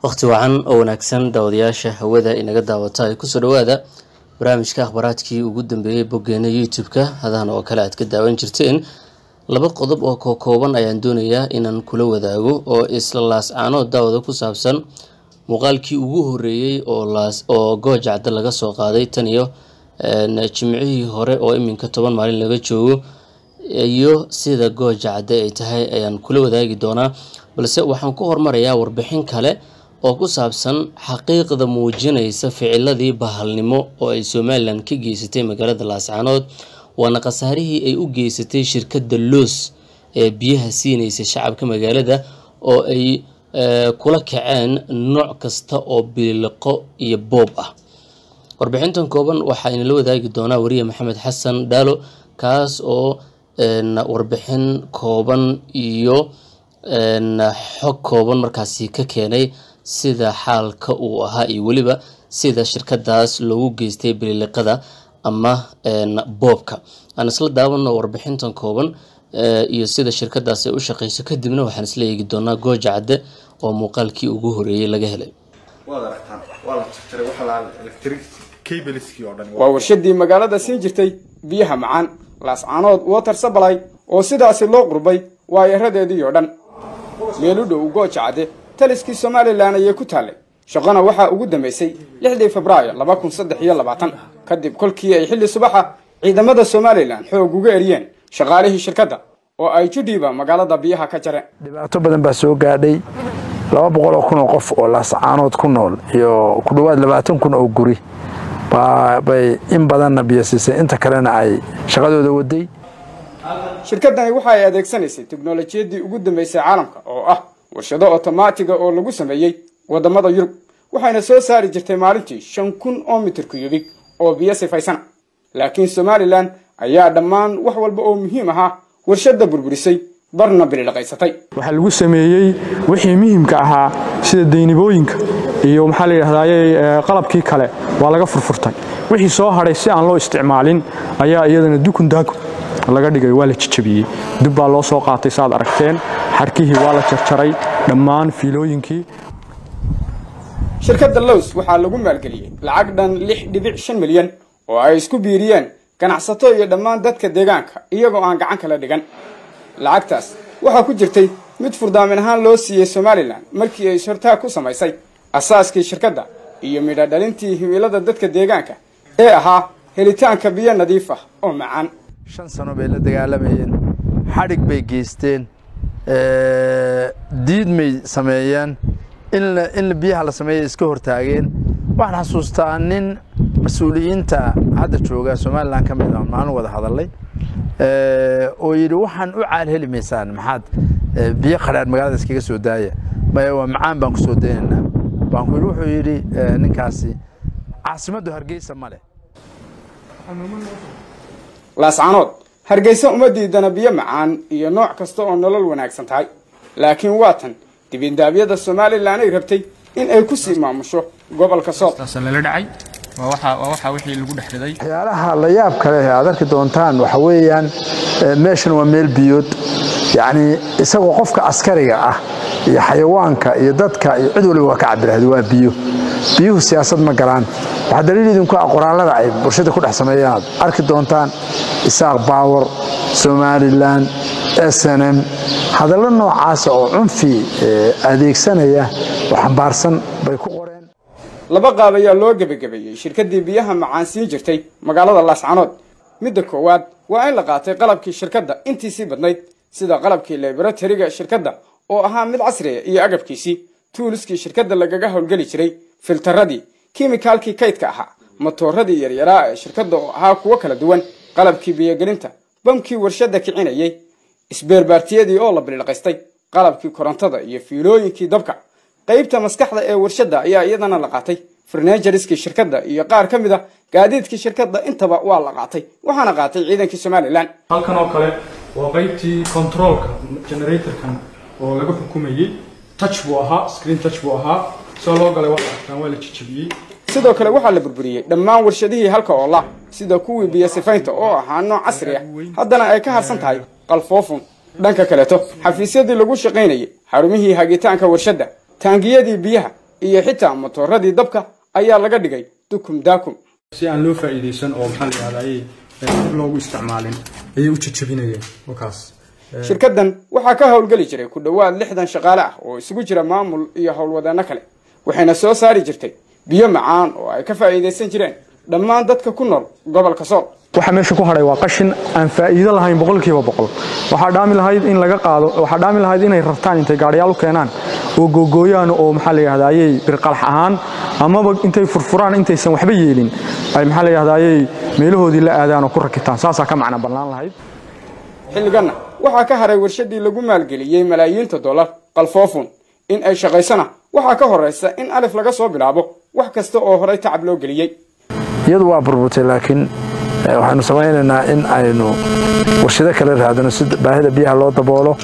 waqti wacan oo wanaagsan daawadayaasha hawada inaga daawata ay kusoo dhawaada barnaamijka akhbaaraadkii ugu dambeeyey boggeena youtube-ka hadahan oo kale aad ka daawan jirteen laba qodob oo kookooban ayaan doonayaa inaan kula wadaago oo isla laascaanood daawada ku saabsan muuqaalkii ugu horeeyey oo goojacda laga soo qaaday tan iyo jimcihii hore oo iminka toban maalin laga joogo iyo sida goojacda ay tahay ayaan kula wadaagi doonaa balse waxaan ku hormarayaa warbixin kale oo ku saabsan xaqiiqda muujinaysa ficiladii bahalnimo oo ay somalilan ka geysatay magaalada laascaanood waana khasaarihii ay u geysatay shirkadda loos ee biyaha siinaysa shacabka magaalada oo ay kula kaceen nooc kasta oo biliqo iyo boob ah warbixintan kooban waxaa inala wadaagi doonaa wariye maxamed xasan dhaalo kaas oo warbixin kooban iyo xog kooban markaasi ka keenay sida xaalka uu ahaa iyo weliba sida shirkadaas loogu geystay bililiqada ama boobka aan isla daawano warbixintan kooban iyo sida shirkadaas ay u shaqeyso kadibna waxaan isla eegi doonaa gooja cadde oo muuqaalkii ugu horeeyey laga helay waa warshadii magaalada siin jirtay biyaha macaan laascaanood water sabalay oo sidaasi loo qurbay waayaradeedii oo dhan meel u dhow gooja cadde taliskii somalilan ayay ku taallay shaqona waxaa ugu dambaysay lixdii febraayo laba kun saddex iyo labaatan kadib kolkii ay xilli subaxa ciidamada somalilan xoog uga eriyeen shaqaalihii shirkadda oo ay judhiiba magaalada biyaha ka jareen dhibaato badan baa soo gaadhay laba boqol oo kun oo qof oo laascaanood ku nool iyo ku dhowaad labaatan kun oo guri bay in badanna biyo siisay inta kalena ay shaqadooda waday shirkaddani waxa ay adeegsanaysay teknolojiyadii ugu dambaysay caalamka oo ah warshado otomaatiga oo lagu sameeyey wadamada yurub waxayna soo saari jirtay maalintii shan kun oo mitir kuyubig oo biyo sifaysana laakiin somalilan ayaa dhammaan wax walba oo muhiim ahaa warshadda burburisay barna bilidhaqaysatay waxaa lagu sameeyey wixii muhiimka ahaa sida daynibooyinka iyo maxaa la yidhahdaye qalabkii kale waa laga furfurtay wixii soo hadhay si aan loo isticmaalin ayaa iyadana dukun daakun laga dhigay waa la jijabiyey dib baa loo soo qaatay saaad aragteen xarkihii waa la jarjaray dhammaan fiilooyinkii shirkadda lows waxaa lagu maalgeliyey lacag dhan lix dhibic shan milyan oo ay isku biiriyeen ganacsato iyo dhammaan dadka deegaanka iyagoo aan gacan kala dhigan lacagtaas waxaa ku jirtay mid furdaamin ahaan loo siiyey somalilan markii ay ishortaag ku samaysay asaaskii shirkadda iyo midha dhalintii himilada dadka deegaanka ee ahaa helitaanka biyo nadiif ah oo macaan shan sano bay la dagaalamayeen xadhig bay geysteen diidmay sameeyeen in biyaha la sameeya iska hortaageen waxaan xasuustaa nin mas-uuliyiinta hadda jooga somalilan ka mid a maalin wada hadalay oo yidhi waxaan u caal heli maysaan maxaad biyo qadhaadh magaalada iskaga soo daaya maya waa macaan baan ku soo daynaynaa baan ku yidhi wuxuu yidhi ninkaasi caasimaddu hargeysa ma leh laascaanood hargeysa uma diidana biyo macaan iyo nooc kasta oo nolol wanaagsan tahay laakiin waa tan dibindaabyada somalilan ay rabtay in ay ku sii maamusho gobolka sool waxyaalaha la yaab kale aad arki doontaan waxa weeyaan meeshan waa meel biyood yacnii isagoo qofka askariga ah iyo xayawaanka iyo dadka iyo cid waliba waa ka cabirahda waa biyo biyuhu siyaasad ma galaan waxaa daliil idinku ah qoraallada ay bulshada ku dhex sameeyaan aad arki doontaan isaaq baawar somalilan s n m hadallo noocaasa oo cunfi adeegsanaya oo xambaarsan bay ku qoreen laba qaab ayaa loo gebagabeeyey shirkaddii biyaha macaan siin jirtay magaalada laascaanood midda koowaad waa in la qaatay qalabkii shirkadda intiisii badnayd sida qalabkii laboratoriga shirkadda oo ahaa mid casriya iyo agabkiisii tuuliskii shirkadda lagaga howlgeli jiray filtaradii kimikaalkii kaydka ahaa matooradii yaryaraa ee shirkadda oo ahaa kuwo kala duwan qalabkii biyogelinta bamkii warshadda kicinayey isbeerbaartiyadii oo la bilidhaqaystay qalabkii korontada iyo fiilooyinkii dabka qaybta maskaxda ee warshadda ayaa iyadana la qaatay farnejariskii shirkadda iyo qaar ka mid a gaadiidkii shirkadda intaba waa la qaatay waxaana qaatay ciidankii somalilan halkan oo kale waa qaybtii controolka generatorkan oo laga xukumayey touch buu ahaa screen touch buu ahaa soo loo galay waxaa arkaan waa la jijabiyey sidoo kale waxaa la burburiyey dhammaan warshadihii halka oola sida kuwii biyo sifaynta oo ahaa nooc casri ah haddana ay ka harsan tahay qalfoofun dhanka kaleeto xafiisyadii lagu shaqaynayay xarumihii hagitaanka warshadda taangiyadii biyaha iyo xitaa matooradii dabka ayaa laga dhigay dukum daakum si aan loo faa'iidaysan oo maxaa la yidhahdayay dib loogu isticmaalin ayay u jajabinayeen wakaas shirkaddan waxaa ka howlgeli jiray ku dhowaad lixdan shaqaale ah oo isugu jira maamul iyo howlwadeenno kale waxayna soo saari jirtay biyo macaan oo ay ka faa'iidaysan jireen dhammaan dadka ku nool gobolka sool waxa meesha ku hadhay waa qashin aan faa'iido lahayn boqolkiiba boqol waxaa dhaami lahayd in laga qaado waxaa dhaami lahayd inay rartaan intay gaadhiyaal u keenaan oo googooyaan oo maxaa la yidhahdayay birqalx ahaan amaba intay furfuraan intaysan waxba yeelin ay maxaa la yidhahdayay meelahoodii la aadaan oo ku rakitaan saasaa ka macna bannaan lahayd xilliganna waxaa ka haray warshadii lagu maalgeliyey malaayiinta dollar qalfoofun in ay shaqaysana waxaa ka horraysa in alif laga soo bilaabo wax kasta oo horay tacab loo geliyey iyadu waa burburtay laakiin waxaanu samaynaynaa in aynu warshado kale raadino si baahida biyaha loo daboolo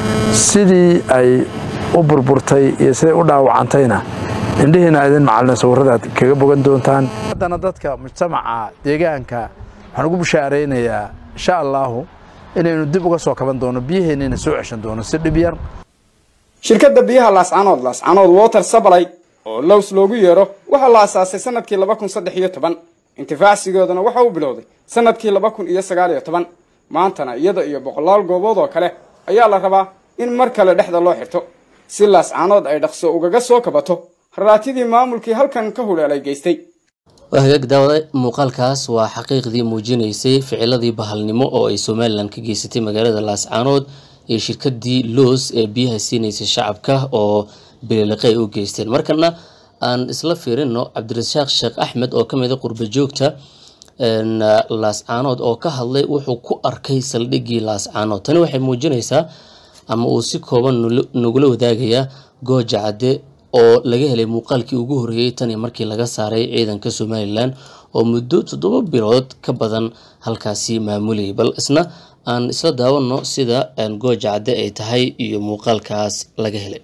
sidii ay u burburtay iyo siday u dhaawacantayna indhihiina idin macalina sawirradaad kaga bogan doontaan haddana dadka mujtamaca deegaanka waxaan ugu bushaaraynayaa insha allaahu inaynu dib uga soo kaban doono biyaheennina soo ceshan doono si dhib yar shirkadda biyaha laascanood laascanood water sabalay oo lows loogu yeero waxaa la asaasay sanadkii laba kun saddex iyo toban intifaacsigoodana waxa uu bilowday sanadkii laba kun iyo sagaal iyo toban maantana iyada iyo boqolaal goobood oo kale ayaa la rabaa in mar kale dhexda loo xirto si laascanood ay dhaqso ugaga soo kabato raraatidii maamulkii halkan ka huleelay geystay waa hagaag daawada muuqaalkaas waa xaqiiqdii muujinaysay ficiladii bahalnimo oo ay somalilan ka geysatay magaalada laascaanood iyo shirkadii loos ee biyaha siinaysay shacabka oo bililiqe ay u geysteen markana aan isla fiirino cabdirasaaq sheekh axmed oo ka mid a qurba joogta laascaanood oo ka hadlay wuxuu ku arkay saldhiggii laascaanood tani waxay muujinaysaa ama uu si kooban nagula wadaagayaa gooja cadde oo laga helay muuqaalkii ugu horreeyey tanii markii laga saaray ciidanka somalilan oo muddo toddoba bilood ka badan halkaasi maamulayay bal isna aan isla daawano sida gooja cadde ay tahay iyo muuqaalkaas laga helay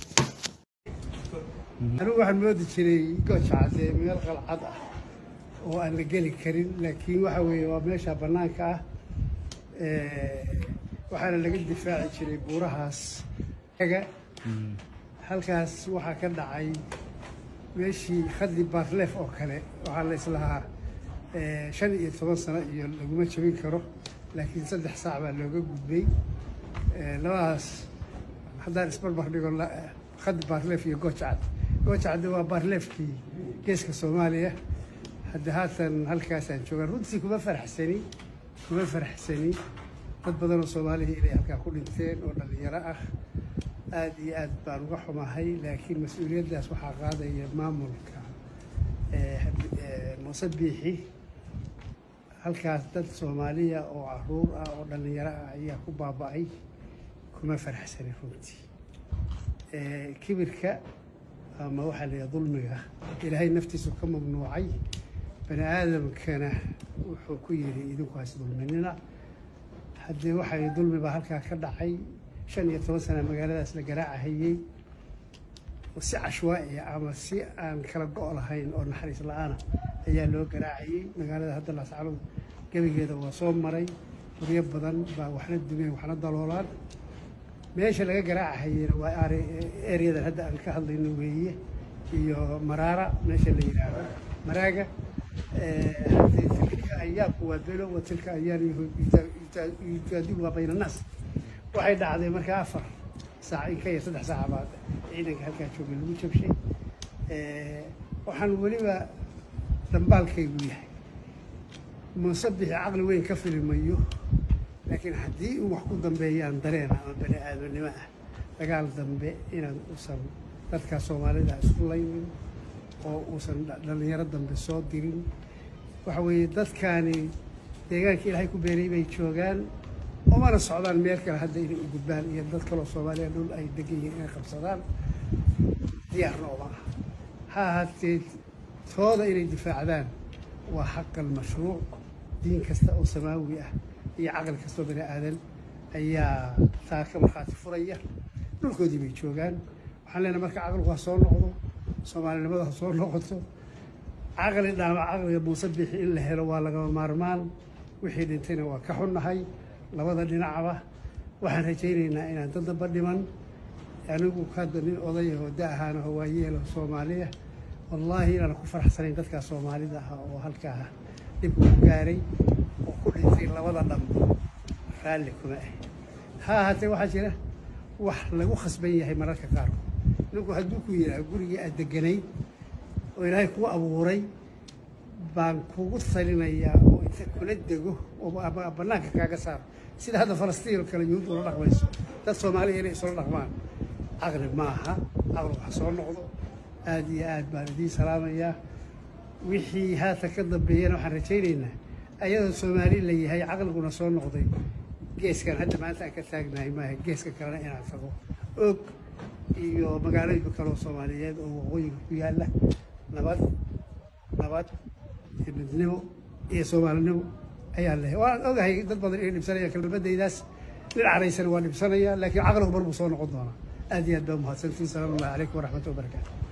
anigu waxaan moodi jiray gooja cadde meel qalcad ah oo aan la geli karin laakiin waxa weeye waa meesha bannaanka ah waxaana laga difaaci jiray buurahaas halkaas waxaa ka dhacay meeshii khadli baarleef oo kale waxaa la islahaa shan iyo toban sano iyo laguma jebin karo laakiin saddex saac baa looga gudbay labadaas haddaan isbarbar dhigo khadli baarleef iyo goojacad goojacadde waa baarleefkii geeska soomaaliya hadda haatan halkaasaan joogaan runtii kuma faraxsani kuma faraxsani dad badan oo soomaalihii inay halkaa ku dhinteen oo dhallinyaro ah aada iyo aad baan uga xumahay laakiin mas-uuliyaddaas waxaa qaadaya maamulka muuse biixi halkaas dad soomaaliya oo caruur ah oo dhallinyaro ah ayaa ku baaba'ay kuma faraxsani runtii kibirka ama waxaa la yidhaha dulmiga ilaahay naftiisu ka mamnuucay bani aadamkana wuxuu ku yidhi idinku has dulminina haddee waxay dulmi baa halkaa ka dhacay shan iyo toban sana magaaladaas la garaacahayey si cashwaa'iya ama si aan kala go' lahayn oo naxariis la-aana ayaa loo garaacayey magaalada hadda laascanood gebigeeda waa soo maray guryo badan baa waxna dumeen waxna daloolaan meesha laga garaacahayena waa ereyadan hadda aan ka hadlayno weeye iyo maraara meesha la yidhaahdo maraaga tilka ayaamku waa belo wa tilka ayaan yujaadilu waa bayna annaas waxay dhacday markaa afar saac in ka yar saddex saaca baa ciidanka halkaa joogay lagu jabshay waxaan weliba dambaalkaygu yahay muuse bixi caqli weyn ka filimayo laakiin haddii uu wax ku dambeeyaan dareen ama bani aadamnimo ah dagaal dambe inaan uusan dadkaa soomaalida isku laynin oo uusan dhallinyaro dambe soo dirin waxa weeye dadkaani deegaanka ilaahay ku beeray bay joogaan umana socdaan meel kale hadda inay u gudbaan iyo dad kaloo soomaaliya dhul ay degan yihiin inay qabsadaan diyaarna uma aha ha ahaatee tooda inay difaacdaan waa xaqal mashruuc diin kasta oo samaawi ah iyo caqli kastoo bani aadan ayaa taa ka markhaati furaya dhulkoodii bay joogaan waxaan leenahay marka caqligu ha soo noqdo soomaalinimada ha soo noqoto caqli dhaama caqliga muuse bixi in la helo waa lagama maarmaan wixii dhintayna waa ka xunnahay labada dhinacba waxaan rajaynaynaa inaan dad damba dhiman anigu hadda nin odayaho da ahaanaho waa yeelo soomaaliya wallaahi inaan ku faraxsanayn dadkaa soomaalida ah oo halkaa dhib ku gaaray oo ku dhintay labada dhanba raalli kuma ah ha ahaatee waxaa jira wax lagu khasban yahay mararka qaarkood ninku hadduu ku yidhaaho gurigii aad deganayd oo ilaahay kuu abuuray baan kugu talinayaa oo inta kula dego oo ama bannaanka kaaga saaro sida hadda falastiin oo kale yuhuud ula dhaqmayso dad soomaaliya inay isula dhaqmaan caqli maaha caqli wax soo noqdo aad iyo aad baan idiin salaamayaa wixii haatan ka dambeeyana waxaan rajaynaynaa ayadoo soomaali la yahay caqliguna soo noqday geeskan hadda maanta aan ka taagnahay maaha geeska kalena inaan tago og iyo magaalooyinka kaleoo soomaaliyeed oo waqooyiga ku yaalla nabad nabad iyo midnimo iyo soomaalinimo ayaan lehay waan ogahay dad badan inay dhibsanayaan kelmadaydaas nin caraysan waa dhibsanaya laakiin caqligu mar buu soo noqon doonaa aad iyo aad baa umahadsantiin salaamu allahi calaykum waraxmatu wabarakaatu